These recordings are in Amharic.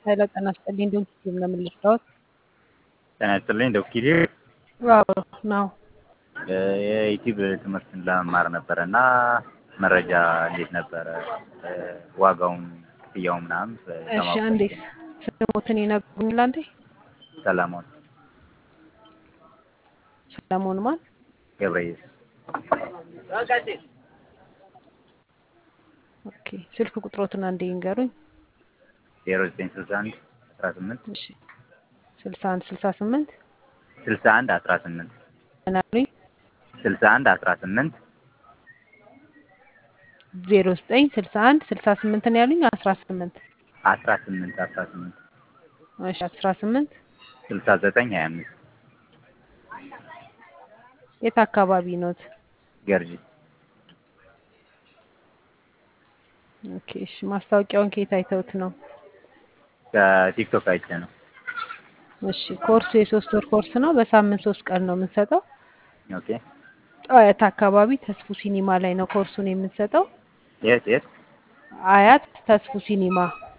ኃይለ ጤና ይስጥልኝ ዶክተር እንደምን ልርዳዎት? ጤና ይስጥልኝ ዶክተር አዎ ነው። የዩቲዩብ ትምህርትን ለመማር ነበረ እና መረጃ እንዴት ነበረ ዋጋውን፣ ክፍያው ምናምን እሺ አንዴ ስሞትን ይነግሩኛል አንዴ? ሰለሞን ሰለሞን ማን? ገብረየስ ኦኬ ስልክ ቁጥሮትን አንዴ ይንገሩኝ። ዜሮ ዘጠኝ ስልሳ አንድ አስራ ስምንት እሺ ስልሳ አንድ ስልሳ ስምንት ስልሳ አንድ አስራ ስምንት ምን አሉኝ? ስልሳ አንድ አስራ ስምንት ዜሮ ዘጠኝ ስልሳ አንድ ስልሳ ስምንት ነው ያሉኝ አስራ ስምንት አስራ ስምንት አስራ ስምንት እሺ አስራ ስምንት ስልሳ ዘጠኝ ሀያ አምስት የት አካባቢ ኖት? ገርጂ ኦኬ እሺ ማስታወቂያውን ከየት አይተውት ነው? ከቲክቶክ አይቼ ነው። እሺ ኮርሱ የሶስት ወር ኮርስ ነው። በሳምንት ሶስት ቀን ነው የምንሰጠው። ኦኬ አያት አካባቢ ተስፉ ሲኒማ ላይ ነው ኮርሱን የምንሰጠው። የት የት? አያት ተስፉ ሲኒማ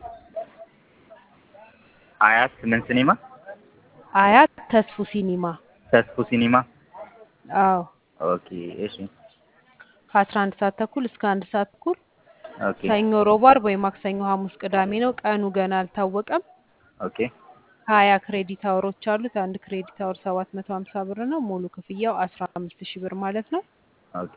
አያት ምን ሲኒማ? አያት ተስፉ ሲኒማ ተስፉ ሲኒማ። አዎ ኦኬ እሺ ከአስራ አንድ ሰዓት ተኩል እስከ አንድ ሰዓት ተኩል ኦኬ ሰኞ፣ ሮብ፣ አርብ ወይ ማክሰኞ፣ ሐሙስ፣ ቅዳሜ ነው። ቀኑ ገና አልታወቀም። ኦኬ ሀያ ክሬዲት አወሮች አሉት። አንድ ክሬዲት አወር ሰባት መቶ ሀምሳ ብር ነው። ሙሉ ክፍያው አስራ አምስት ሺህ ብር ማለት ነው። ኦኬ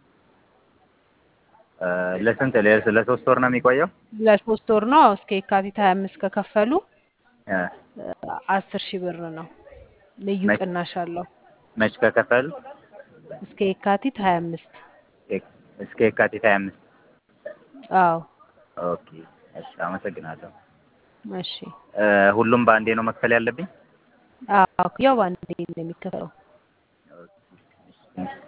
ለስንት ለ- ለሶስት ወር ነው የሚቆየው? ለሶስት ወር ነው። እስከ የካቲት ሀያ አምስት ከከፈሉ እ አስር ሺህ ብር ነው። ልዩ መች- ቅናሽ አለው። መች ከከፈል እስከ የካቲት ሀያ አምስት እስከ የካቲት ሀያ አምስት አዎ ኦኬ እሺ አመሰግናለሁ። እሺ እ ሁሉም በአንዴ ነው መክፈል ያለብኝ? አዎ ያው በአንዴ ነው የሚከፈለው። ኦኬ እሺ